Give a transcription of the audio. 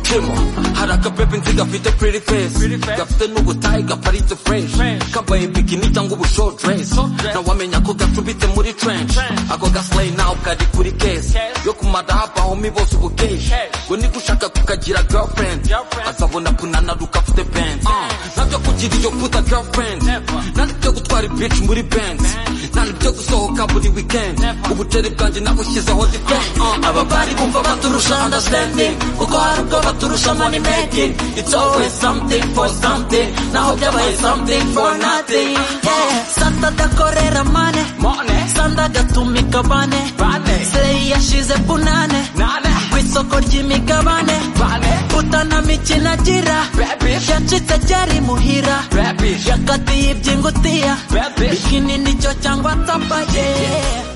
kemo haraka pepe nzi gafite pretty face gafite n'ubutayi gaparitse fresh kambaye bikini cyangwa ubu short dress na wamenya ko gacumbitse muri trench ako gaslay nawe kari kuri case yo kumadahapa homi bose ubu cash ngo niko ushaka kukagira girlfriend azabona kunanaruka afite band ntabyo kugira iyo puta girlfriend ntabwo ibyo gutwara bitch muri band ntabwo ibyo gusohoka buri weekend ubuceri bwanjye nabushyizeho defense ababari bumva baturusha understanding kuko hari ubwo baturusha money making it's always something for something naho byabaye something for nothing Yeah. Santa dakorera mane Money. Santa gatumika bane Bane. Slay yashize punane Nane. Ku isoko ry'imigabane Bane. Puta na mikino agira Rabish. Yacitse ryari muhira Rabish. Yakatiye iby'ingutiya Rabish. Bikini nicyo cyangwa tapaya